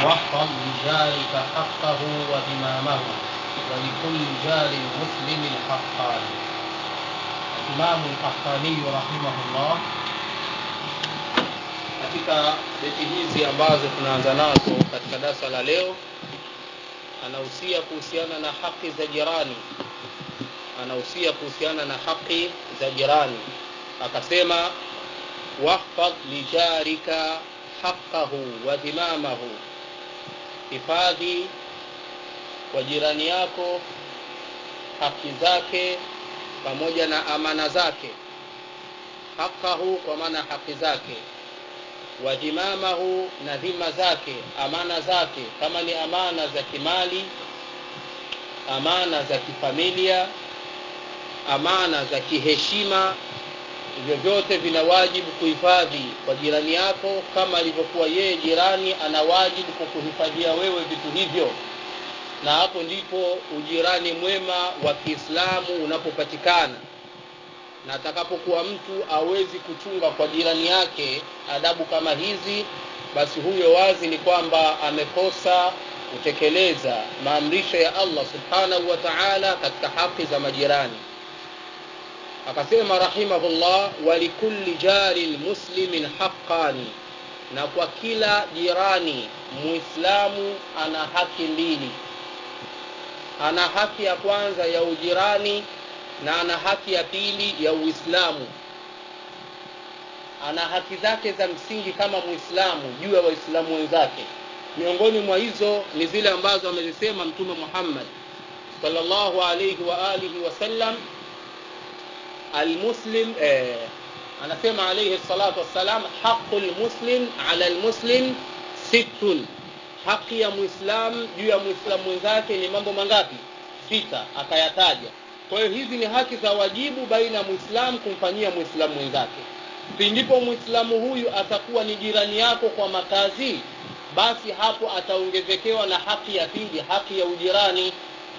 واحفظ لجارك حقه وإمامه ولكل جار مسلم حقان الإمام القحطاني رحمه الله katika beti hizi ambazo tunaanza nazo katika darasa la leo anahusia kuhusiana na haki za jirani anahusia kuhusiana na haki za jirani akasema wahfadh lijarika haqqahu wa dhimamahu hifadhi kwa jirani yako haki zake pamoja na amana zake haqqahu kwa maana haki zake wa dhimamahu na dhima zake amana zake kama ni amana za kimali amana za kifamilia amana za kiheshima hivyo vyote vina wajibu kuhifadhi kwa jirani yako kama alivyokuwa yeye jirani ana wajibu kukuhifadhia wewe vitu hivyo na hapo ndipo ujirani mwema wa kiislamu unapopatikana na atakapokuwa mtu awezi kuchunga kwa jirani yake adabu kama hizi basi huyo wazi ni kwamba amekosa kutekeleza maamrisho ya allah subhanahu wa taala katika haki za majirani akasema rahimahullah walikulli jarin muslimin haqqani na kwa kila jirani muislamu ana haki mbili ana haki ya kwanza ya ujirani na ana haki ya pili ya uislamu ana haki zake za msingi kama muislamu juu ya waislamu wenzake miongoni mwa hizo ni zile ambazo amezisema mtume muhammad sallallahu alaihi wa alihi wasallam المسلم آه أنا سمع عليه الصلاة والسلام حق المسلم على المسلم ست haki ya muislam juu ya muislamu mwenzake ni mambo mangapi sita akayataja kwa hiyo hizi ni haki za wajibu baina ya muislamu kumfanyia muislamu mwenzake pindipo muislamu huyu atakuwa ni jirani yako kwa makazi basi hapo ataongezekewa na haki ya pili haki ya ujirani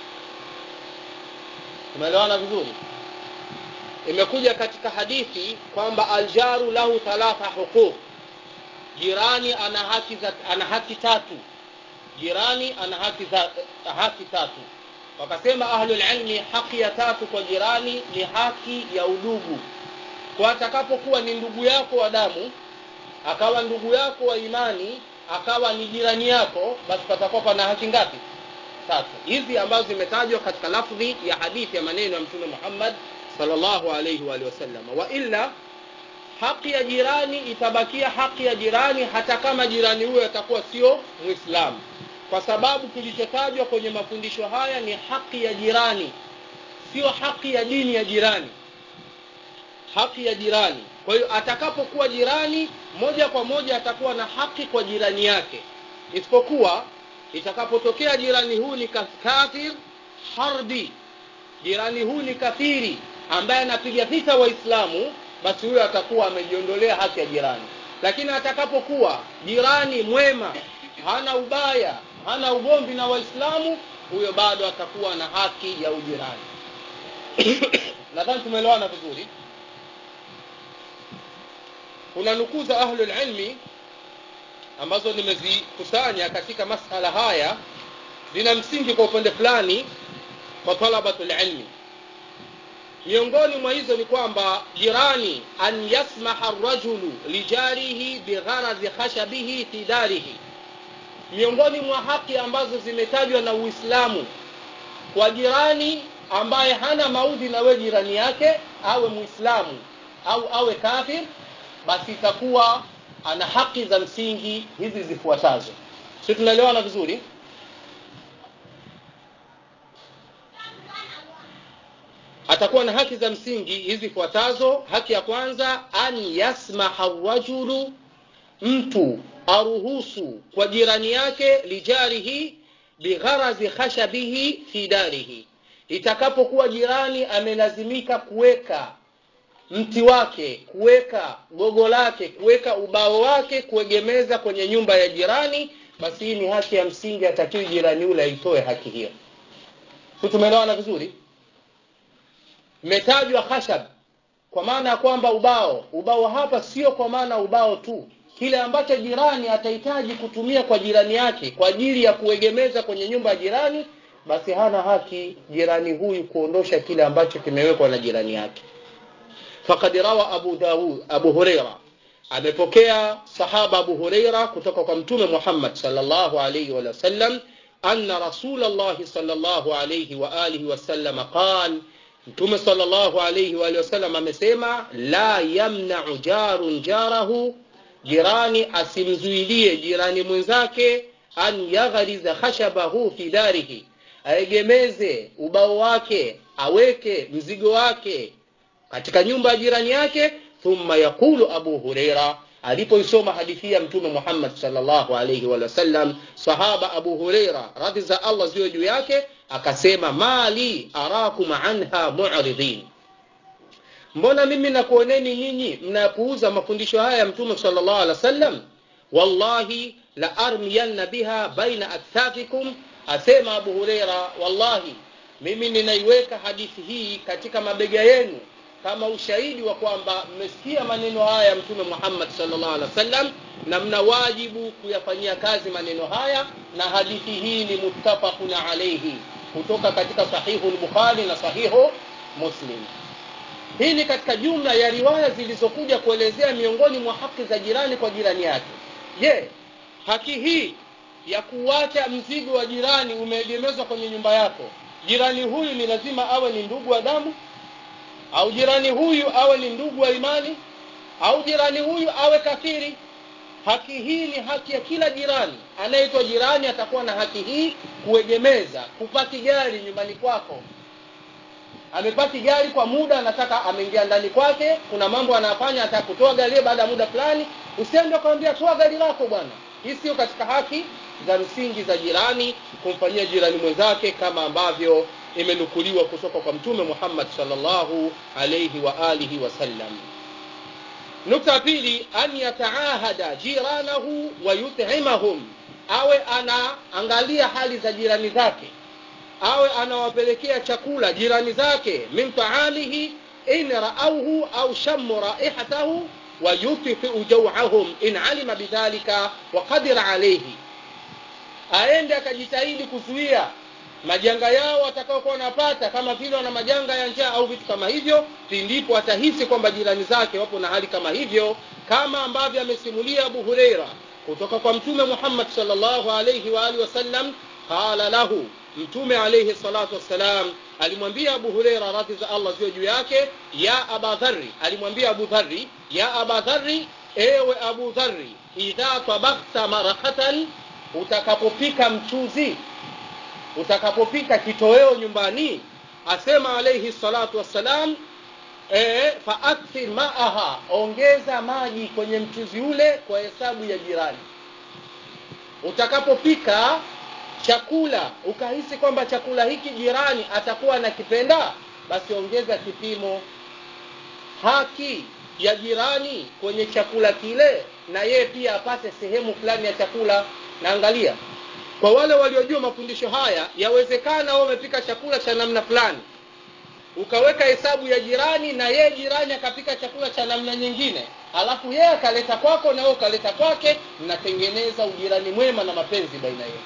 tumeelewana vizuri imekuja katika hadithi kwamba aljaru lahu thalatha huquq jirani ana haki za, ana haki tatu jirani ana haki za, haki tatu wakasema ahlulilmi haki ya tatu kwa jirani ni haki ya udugu kwa atakapokuwa ni ndugu yako wa damu akawa ndugu yako wa imani akawa ni jirani yako basi patakuwa pana haki ngapi tatu hizi ambazo zimetajwa katika lafdhi ya hadithi ya maneno ya mtume muhammad sallallahu alayhi wa sallam wa illa haki ya jirani itabakia haki ya jirani hata kama jirani huyo atakuwa sio muislamu kwa sababu kilichotajwa kwenye mafundisho haya ni haki ya jirani sio haki ya dini ya jirani haki ya jirani kwa hiyo atakapokuwa jirani moja kwa moja atakuwa na haki kwa jirani yake isipokuwa itakapotokea jirani huu ni kafir harbi jirani huu ni kafiri ambaye anapiga vita waislamu basi huyo atakuwa amejiondolea haki ya jirani lakini atakapokuwa jirani mwema hana ubaya hana ugomvi na waislamu huyo bado atakuwa na haki ya ujirani nadhani tumeelewana vizuri kuna nukuu za ahlulilmi ambazo nimezikusanya katika masala haya zina msingi kwa upande fulani kwa talabatul ilmi miongoni mwa hizo ni kwamba jirani an yasmaha rajulu lijarihi bigharadhi khashabihi fi darihi miongoni mwa haki ambazo zimetajwa na uislamu kwa jirani ambaye hana maudhi na we jirani yake awe muislamu au awe kafir basi itakuwa ana haki za msingi hizi zifuatazo si tunaelewana vizuri atakuwa na haki za msingi hizi fuatazo haki ya kwanza an yasmaha rajulu mtu aruhusu kwa jirani yake lijarihi bigharazi khashabihi fi darihi itakapokuwa jirani amelazimika kuweka mti wake kuweka gogo lake kuweka ubao wake kuegemeza kwenye nyumba ya jirani basi hii ni haki ya msingi atakiwi jirani yule aitoe haki hiyo si tumeelewana vizuri imetajwa khashab kwa maana ya kwamba ubao ubao hapa sio kwa maana ubao tu kile ambacho jirani atahitaji kutumia kwa jirani yake kwa ajili ya kuegemeza kwenye nyumba ya jirani basi hana haki jirani huyu kuondosha kile ambacho kimewekwa na jirani yake faqad rawa abu daud abu huraira amepokea sahaba abu huraira kutoka kwa mtume muhammad sallallahu alayhi wa sallam anna rasulullah sallallahu alayhi wa alihi wasallam qala mtume sallallahu alayhi wa alihi wasallam amesema la yamna'u jarun jarahu jirani asimzuilie jirani mwenzake an yaghriza khashabahu fi darihi aegemeze ubao wake aweke mzigo wake katika nyumba ya jirani yake thumma yaqulu abu hureira alipoisoma hadithi ya mtume muhammad sallallahu alaihi wa sallam sahaba abu hureira radhi za allah ziwe juu yake akasema mali arakum anha mu'ridin mbona mimi nakuoneni nyinyi mnapuuza mafundisho haya ya mtume sallallahu alaihi wasallam wallahi la armiyanna biha baina akthafikum asema abu hureira wallahi mimi ninaiweka hadithi hii katika mabega yenu kama ushahidi wa kwamba mmesikia maneno haya ya mtume muhammad sallallahu alaihi wasallam na mna wajibu kuyafanyia kazi maneno haya na hadithi hii ni muttafaqun alaihi kutoka katika sahihu lbukhari na sahihu muslim hii ni katika jumla ya riwaya zilizokuja kuelezea miongoni mwa haki za jirani kwa jirani yake je haki hii ya kuwacha mzigo wa jirani umeegemezwa kwenye nyumba yako jirani huyu ni lazima awe ni ndugu wa damu au jirani huyu awe ni ndugu wa imani au jirani huyu awe kafiri haki hii ni haki ya kila jirani anayeitwa jirani atakuwa na haki hii kuegemeza kupaki gari nyumbani kwako amepaki gari kwa muda anataka ameingia ndani kwake kuna mambo anafanya ataka kutoa gari baada ya muda fulani usiende ukamwambia toa gari lako bwana hii sio katika haki za msingi za jirani kumfanyia jirani mwenzake kama ambavyo imenukuliwa kutoka kwa mtume muhammad salllahu alaihi wa alihi wasallam nukta pili an yataahada jiranahu wa yutimahum awe anaangalia hali za jirani zake awe anawapelekea chakula jirani zake min taamihi in raauhu au shamu raihatahu wayutfiu jauahum in alima bidhalika waqadira alaihi aende akajitahidi kuzuia majanga yao watakaokuwa wanapata kama vile wana majanga ya njaa au vitu kama hivyo ndipo atahisi kwamba jirani zake wapo na hali kama hivyo kama ambavyo amesimulia abu hureira kutoka kwa mtume muhammad salllahu alaihi waalihi wasallam qala lahu mtume alaihi salatu wassalam alimwambia abu hureira radhi za allah ziwe juu yake ya aba dhari alimwambia abu dhari ya aba dhari ewe abu dhari idha tabakhta marakatan utakapopika mchuzi utakapopika kitoweo nyumbani asema alaihi salatu wassalam e, faakthir maaha ongeza maji kwenye mchuzi ule kwa hesabu ya jirani utakapopika chakula ukahisi kwamba chakula hiki jirani atakuwa anakipenda basi ongeza kipimo haki ya jirani kwenye chakula kile na yeye pia apate sehemu fulani ya chakula naangalia kwa wale waliojua mafundisho haya yawezekana wewe umepika chakula cha namna fulani ukaweka hesabu ya jirani na yeye jirani akapika chakula cha namna nyingine alafu yeye akaleta kwako na wewe ukaleta kwake mnatengeneza ujirani mwema na mapenzi baina yetu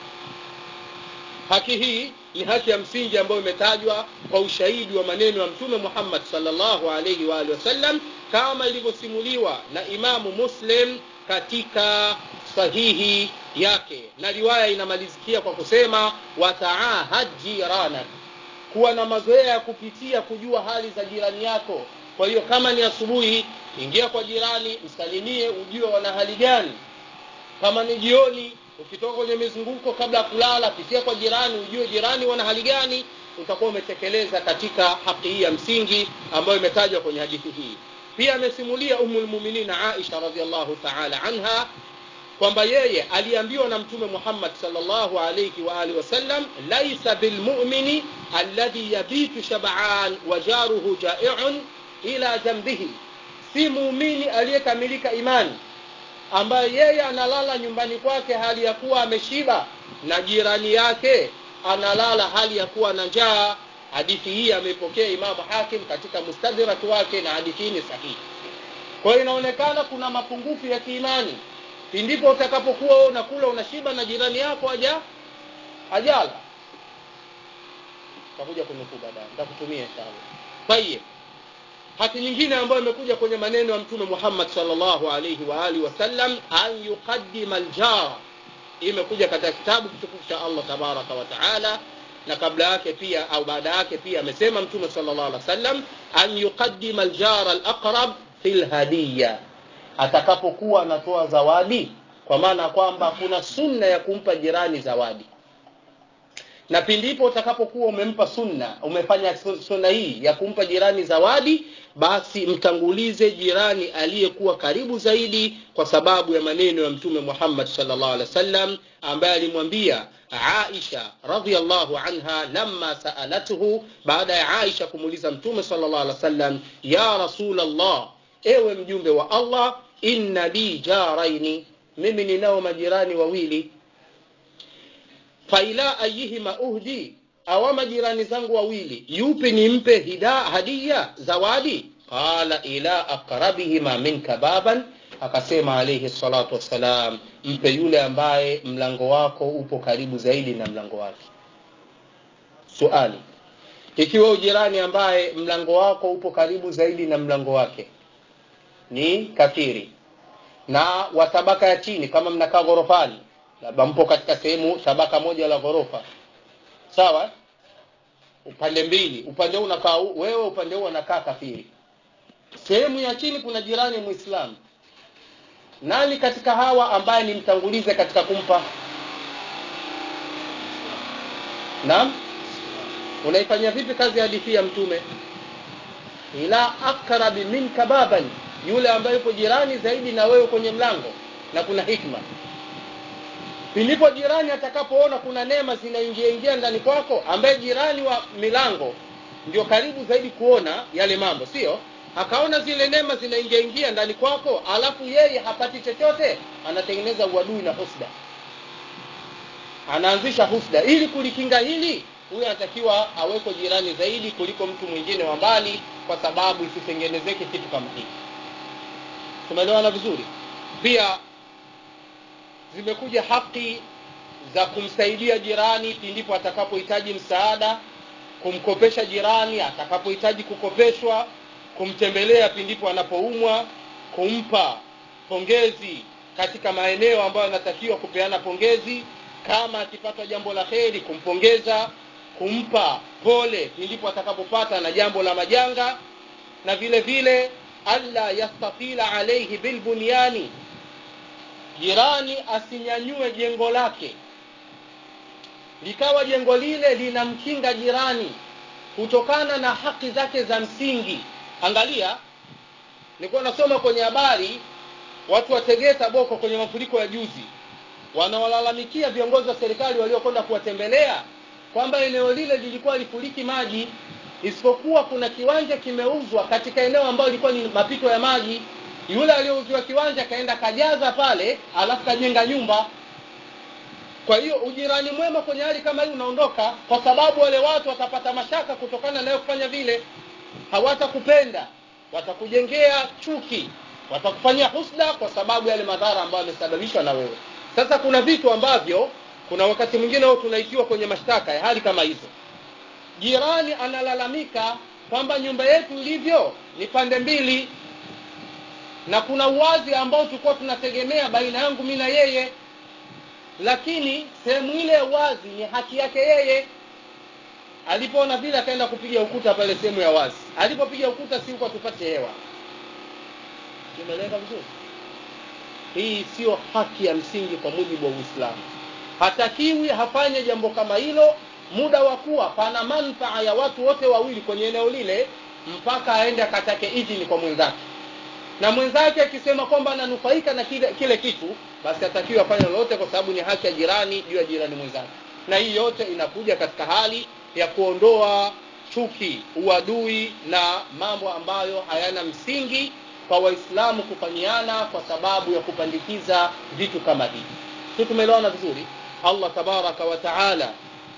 haki hii ni haki ya msingi ambayo imetajwa kwa ushahidi wa maneno ya mtume muhammad salllahu alaihi waalihi wasallam kama ilivyosimuliwa na imamu muslim katika sahihi yake na riwaya inamalizikia kwa kusema wataahad jiranak kuwa na mazoea ya kupitia kujua hali za jirani yako kwa hiyo kama ni asubuhi ingia kwa jirani msalimie ujue wana hali gani kama ni jioni ukitoka kwenye mizunguko kabla ya kulala pitia kwa jirani ujue jirani wana hali gani utakuwa umetekeleza katika haki hii ya msingi ambayo imetajwa kwenye hadithi hii pia amesimulia umulmuminina aisha radiallahu taala anha kwamba yeye aliambiwa na mtume muhammad salllahu alaihi waalihi wasallam laisa bilmumini alladhi yabitu shabaan wa jaruhu jaiun ila jambihi si muumini aliyekamilika imani ambaye yeye analala nyumbani kwake hali ya kuwa ameshiba na jirani yake analala hali ya kuwa na njaa hadithi hii ameipokea imamu hakim katika mustadhirati wake na hadithi hii ni sahihi kwa hiyo inaonekana kuna mapungufu ya kiimani pindipo utakapokuwa wewe unakula unashiba na jirani yako haja ajala takuja kunukuu baadaye nitakutumia inshallah tayeb hati nyingine ambayo imekuja kwenye maneno ya mtume Muhammad sallallahu alayhi wa alihi wasallam an yuqaddima aljara imekuja katika kitabu kitukufu cha Allah tabaraka wa taala na kabla yake pia au baada yake pia amesema mtume sallallahu alaihi wasallam an yuqaddima aljara alaqrab fil hadiya atakapokuwa anatoa zawadi kwa maana kwamba kuna sunna ya kumpa jirani zawadi na pindipo utakapokuwa umempa sunna umefanya sunna hii ya kumpa jirani zawadi basi mtangulize jirani aliyekuwa karibu zaidi kwa sababu ya maneno ya mtume Muhammad sallallahu alaihi wasallam ambaye alimwambia Aisha radhiallahu anha lamma saalatuhu baada ya Aisha kumuuliza mtume sallallahu alaihi wasallam ya rasulullah ewe mjumbe wa Allah inna li jaraini mimi ninao majirani wawili faila ayihima uhdi awa majirani zangu wawili yupi nimpe hida hadia zawadi qala ila aqrabihima minka baban akasema alayhi salatu wassalam mpe yule ambaye mlango wako upo karibu zaidi na mlango wake suali ikiwa ujirani ambaye mlango wako upo karibu zaidi na mlango wake ni kafiri na wa tabaka ya chini kama mnakaa ghorofani labda mpo katika sehemu tabaka moja la ghorofa sawa upande mbili upande huu unakaa wewe upande huu unakaa kafiri sehemu ya chini kuna jirani muislamu nani katika hawa ambaye nimtangulize katika kumpa naam unaifanyia vipi kazi hadithi ya mtume ila akrabi minka baban yule ambaye yupo jirani zaidi na wewe kwenye mlango na kuna hikma Pilipo jirani atakapoona kuna neema zinaingia ingia ndani kwako, ambaye jirani wa milango ndio karibu zaidi kuona yale mambo, sio? Akaona zile neema zinaingia ingia ndani kwako, alafu yeye hapati chochote, anatengeneza uadui na husda, anaanzisha husda. Ili kulikinga hili, huyu anatakiwa awekwe jirani zaidi kuliko mtu mwingine wa mbali, kwa sababu isitengenezeke kitu kama hiki. Tumeelewana vizuri? Pia zimekuja haki za kumsaidia jirani pindipo atakapohitaji msaada kumkopesha jirani atakapohitaji kukopeshwa kumtembelea pindipo anapoumwa kumpa pongezi katika maeneo ambayo anatakiwa kupeana pongezi kama akipata jambo la kheri kumpongeza kumpa pole pindipo atakapopata na jambo la majanga na vile vile alla yastatila alaihi bilbunyani jirani asinyanyue jengo lake likawa jengo lile linamkinga jirani kutokana na haki zake za msingi angalia nilikuwa nasoma kwenye habari watu wa Tegeta Boko kwenye mafuriko ya juzi wanawalalamikia viongozi wa serikali waliokwenda kuwatembelea kwamba eneo lile lilikuwa lifuriki maji isipokuwa kuna kiwanja kimeuzwa katika eneo ambalo lilikuwa ni mapito ya maji yule aliyouziwa kiwanja kaenda kajaza pale alafu kajenga nyumba kwa hiyo ujirani mwema kwenye hali kama hii unaondoka kwa sababu wale watu watapata mashaka kutokana nayo kufanya vile hawatakupenda watakujengea chuki watakufanyia husda kwa sababu yale madhara ambayo yamesababishwa na wewe sasa kuna vitu ambavyo kuna wakati mwingine wao tunaitiwa kwenye mashtaka ya hali kama hizo jirani analalamika kwamba nyumba yetu ilivyo ni pande mbili na kuna uwazi ambao tulikuwa tunategemea baina yangu mimi na yeye lakini sehemu ile ya wazi ni haki yake yeye alipoona vile akaenda kupiga ukuta pale sehemu ya wazi alipopiga ukuta si huko tupate hewa tumeeleka vizuri hii sio haki ya msingi kwa mujibu wa uislamu hatakiwi hafanye jambo kama hilo muda wa kuwa pana manfaa ya watu wote wawili kwenye eneo lile mpaka aende akatake idhini kwa mwenzake na mwenzake akisema kwamba ananufaika na kile, kile kitu basi atakiwa afanye lolote kwa sababu ni haki ya jirani juu ya jirani mwenzake na hii yote inakuja katika hali ya kuondoa chuki uadui na mambo ambayo hayana msingi kwa waislamu kufanyiana kwa sababu ya kupandikiza vitu kama hivi si tumeelewana vizuri allah tabaraka wa taala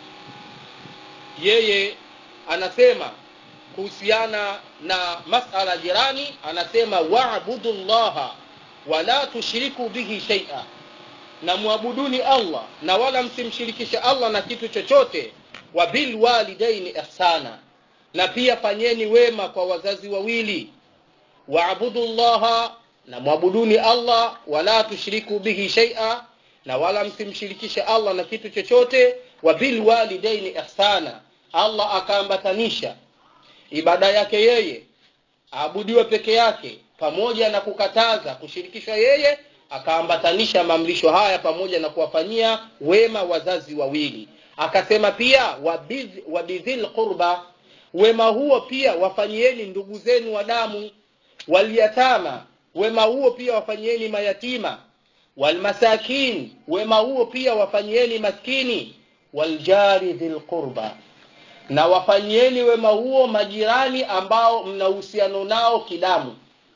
yeye anasema kuhusiana na masala jirani anasema waabudu llaha wala tushiriku bihi shaia na mwabuduni allah na wala msimshirikishe allah na kitu chochote wa bilwalidaini ihsana na pia fanyeni wema kwa wazazi wawili waabudu llaha na mwabuduni allah wala tushiriku bihi shaia na wala msimshirikishe allah na kitu chochote wa bilwalidaini ihsana allah akaambatanisha ibada yake yeye aabudiwe peke yake pamoja na kukataza kushirikishwa yeye akaambatanisha maamrisho haya pamoja na kuwafanyia wema wazazi wawili akasema pia wabidhil qurba wema huo pia wafanyieni ndugu zenu wa damu walyatama wema huo pia wafanyieni mayatima walmasakin wema huo pia wafanyieni maskini waljari dhil qurba na wafanyieni wema huo majirani ambao mna uhusiano nao kidamu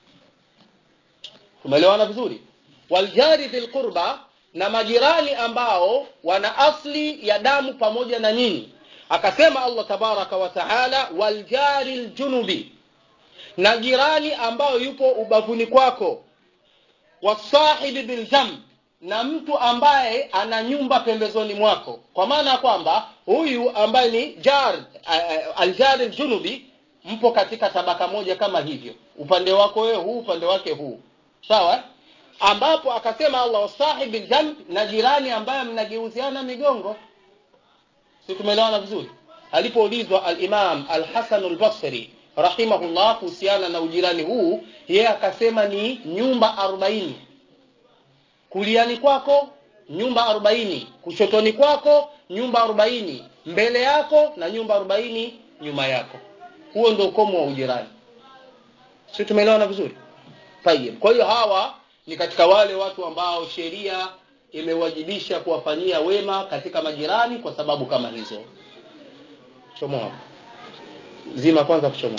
tumeelewana vizuri waljari dhil qurba na majirani ambao wana asli ya damu pamoja na nyinyi akasema allah tabaraka wa taala waljari ljunubi na jirani ambayo yupo ubavuni kwako wasahibi biljamb na mtu ambaye ana nyumba pembezoni mwako kwa maana ya kwamba huyu ambaye ni jar uh, aljari ljunubi mpo katika tabaka moja kama hivyo upande wako wewe huu upande wake huu sawa ambapo akasema allah wasahibi ljamb na jirani ambaye mnageuziana migongo si tumeelewana vizuri alipoulizwa alimam alhasanu lbasri rahimahullah kuhusiana na ujirani huu yeye akasema ni nyumba arobaini kuliani kwako nyumba arobaini kushotoni kwako nyumba arobaini mbele yako na nyumba arobaini nyuma yako huo ndio ukomo wa ujirani si tumeelewana vizuri tayib kwa hiyo hawa ni katika wale watu ambao sheria imewajibisha kuwafanyia wema katika majirani kwa sababu kama hizo chomoa zima kwanza kuchomoa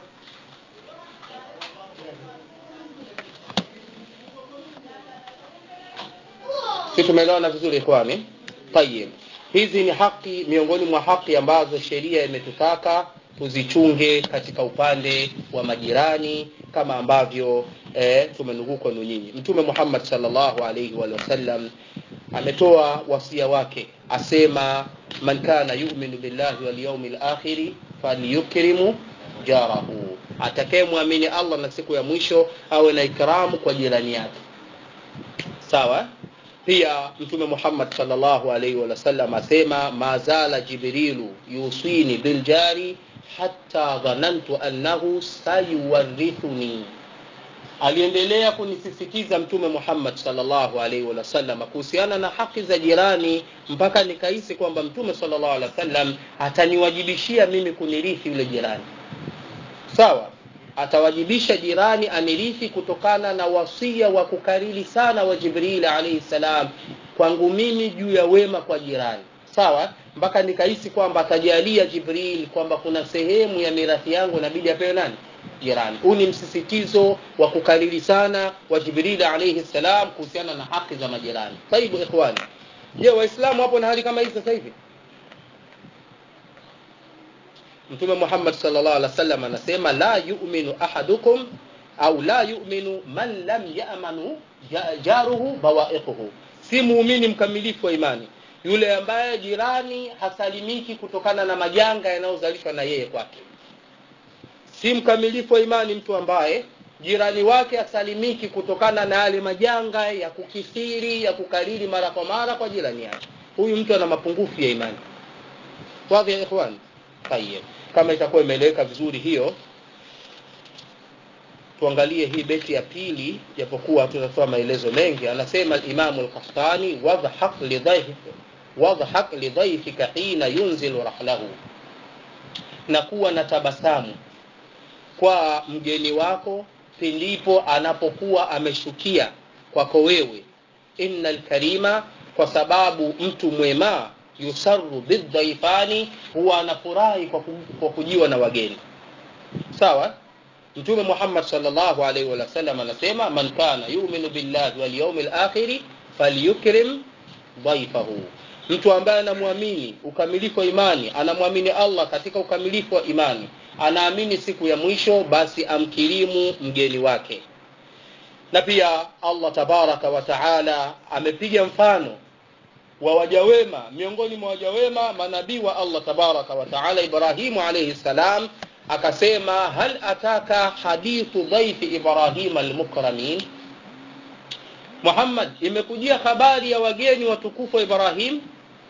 si tumeelewana vizuri ikhwani tayib hizi ni haki miongoni mwa haki ambazo sheria imetutaka tuzichunge katika upande wa majirani kama ambavyo eh, tumenukuu kwenu nyinyi mtume muhammad salllahu alaihi wa sallam ametoa wasia wake asema man kana yuminu billahi walyaumi lakhiri falyukrimu jarahu atakayemwamini allah na siku ya mwisho awe na ikramu kwa jirani yake sawa pia mtume muhammad salllahu alaihi wasallam asema mazala jibrilu yusini biljari hata dhanantu annahu sayuwarithuni aliendelea kunisisitiza mtume muhammad salllahu alaihi wasallam kuhusiana na haki za jirani mpaka nikahisi kwamba mtume salllahu alehi wasallam ataniwajibishia mimi kunirithi yule jirani sawa atawajibisha jirani anirithi kutokana na wasia wa kukariri sana wa jibrili alaihi salam kwangu mimi juu ya wema kwa jirani sawa mpaka nikahisi kwamba atajalia jibril kwamba kuna sehemu ya mirathi yangu inabidi apewe nani jirani huu ni msisitizo wa kukariri sana wa jibrili alaihi salam kuhusiana na haki za majirani taibu ikhwani je waislamu hapo na hali kama hii sasa hivi mtume muhammad salllah alih wasallam anasema la yuminu ahadukum au la yuminu man lam yamanu jaruhu bawaiquhu si muumini mkamilifu wa imani yule ambaye jirani hasalimiki kutokana na majanga yanayozalishwa na yeye kwake si mkamilifu wa imani mtu ambaye jirani wake hasalimiki kutokana na yale majanga ya kukithiri ya kukariri mara kwa mara kwa jirani yake huyu mtu ana mapungufu ya imani wadhi ya ikhwan tayeb kama itakuwa imeeleweka vizuri hiyo tuangalie hii beti ya pili japokuwa tutatoa maelezo mengi anasema limamu lkahtani wadhhak lidhaifika wadhhak lidhaifika hina yunzilu rahlahu na kuwa na tabasamu kwa mgeni wako pindipo anapokuwa ameshukia kwako wewe inna lkarima kwa sababu mtu mwema yusaru bidhaifani huwa anafurahi kwa, kwa kujiwa na wageni sawa mtume muhammad salllahu alaihi wasallam anasema man kana yuminu billahi walyaumi lakhiri falyukrim dhaifahu mtu ambaye anamwamini ukamilifu wa imani anamwamini allah katika ukamilifu wa imani anaamini siku ya mwisho basi amkirimu mgeni wake na pia allah tabaraka wa taala amepiga mfano wa waja wema miongoni mwa waja wema manabii wa allah tabaraka wa taala ibrahimu alaihi ssalam akasema hal ataka hadithu dhaifi ibrahima almukramin muhammad imekujia habari ya wageni watukufu wa ibrahim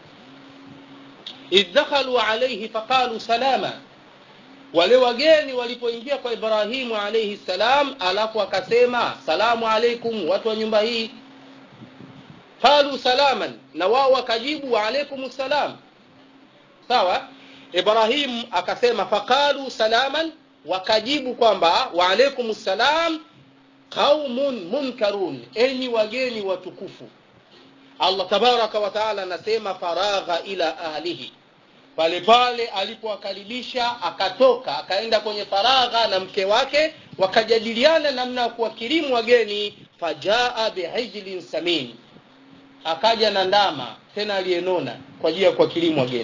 idh dakhalu alaihi faqalu salama wale wageni walipoingia kwa ibrahimu alaihi salam alafu akasema salamu alaikum watu wa nyumba hii qalu salaman na wao wakajibu waalaikum salam sawa ibrahim akasema faqalu salaman wakajibu kwamba waalaikum salam qaumun munkarun enyi wageni watukufu allah tabaraka wa taala anasema faragha ila ahlihi pale pale alipowakaribisha akatoka akaenda kwenye faragha na mke wake wakajadiliana namna ya kuwakirimu wageni fajaa bihijlin samin akaja na ndama tena aliyenona kwa ajili ya kuwakirimu wageni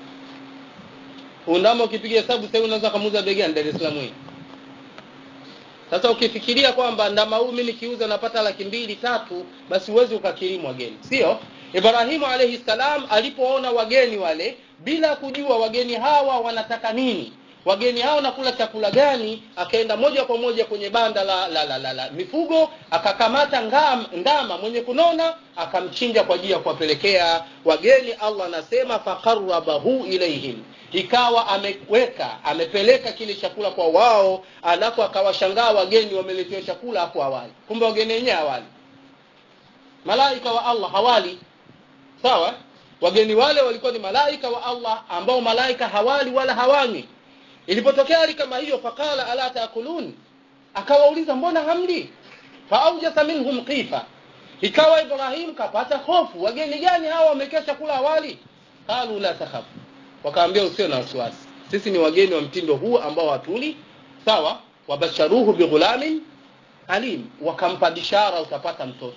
undama ukipiga hesabu sasa unaweza kamuuza bei gani Dar es Salaam hii sasa ukifikiria kwamba ndama huyu mimi nikiuza napata laki mbili tatu basi huwezi ukakirimu wageni sio ibrahimu alaihi salam alipoona wageni wale bila kujua wageni hawa wanataka nini wageni hao nakula chakula gani akaenda moja kwa moja kwenye banda la, la, la, la, la mifugo akakamata ngam, ndama mwenye kunona akamchinja kwa ajili ya kuwapelekea wageni allah anasema fakarabahu ilaihim ikawa ameweka amepeleka kile chakula kwa wao alafu akawashangaa wageni wameletewa chakula hapo awali kumbe wageni wenyewe awali malaika wa allah hawali sawa wageni wale walikuwa ni malaika wa allah ambao malaika hawali wala hawanywi ilipotokea hali kama hiyo faqala ala taakulun akawauliza mbona hamli faaujasa minhum qifa ikawa ibrahim kapata hofu wageni gani hawa wamekea chakula awali qalu la takhaf wakaambia usio na wasiwasi sisi ni wageni wa mtindo huu ambao hatuli sawa wabasharuhu bighulamin alim wakampa bishara utapata mtoto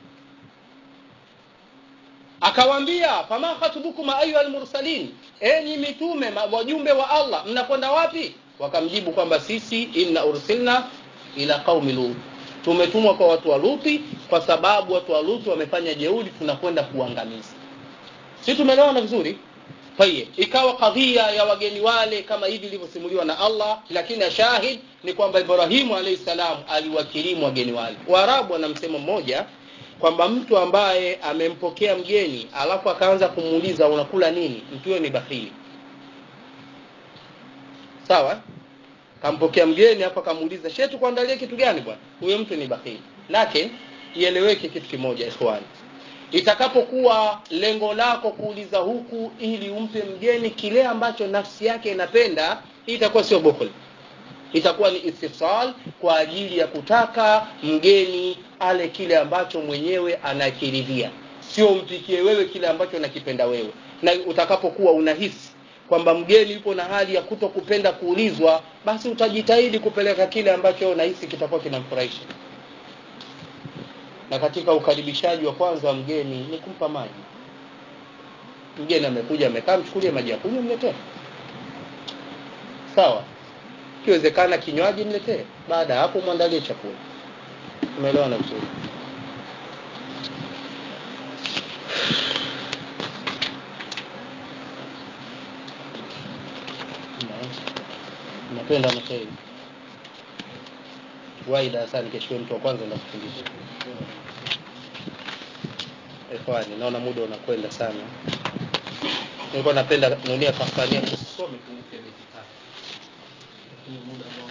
akawaambia fama khatubukum ayuha almursalin enyi mitume wajumbe wa allah mnakwenda wapi wakamjibu kwamba sisi inna ursilna ila qaumi lut tumetumwa kwa watu wa luti kwa sababu watu wa luti wamefanya jeuri tunakwenda kuangamiza si tumeelewana vizuri tayeb ikawa kadhia ya wageni wale kama hivi ilivyosimuliwa na allah lakini shahid ni kwamba ibrahimu alaihi salam aliwakirimu wageni wale waarabu wana msemo mmoja kwamba mtu ambaye amempokea mgeni alafu akaanza kumuuliza unakula nini mtu huyo ni bakhili sawa kampokea mgeni hapo akamuuliza she tukuandalie kitu gani bwana huyo mtu ni bakhili lakini ieleweke kitu kimoja ikhwani itakapokuwa lengo lako kuuliza huku ili umpe mgeni kile ambacho nafsi yake inapenda hii itakuwa sio bukhul itakuwa ni istifsal kwa ajili ya kutaka mgeni ale kile ambacho mwenyewe anakiridhia sio umpikie wewe kile ambacho unakipenda wewe na utakapokuwa unahisi kwamba mgeni yupo na hali ya kuto kupenda kuulizwa basi utajitahidi kupeleka kile ambacho unahisi kitakuwa kinamfurahisha na katika ukaribishaji wa kwanza wa mgeni ni kumpa maji mgeni amekuja amekaa mchukulie maji ya kunywa mletee sawa ikiwezekana kinywaji mletee baada ya hapo mwandalie chakula umeelewana vizuri napenda mashairi wai darasani kesho mtu wa kwanza enda kufundisha ikhwani naona muda unakwenda sana nilikuwa napenda nunia kafania kusome tu beti tatu muda ambao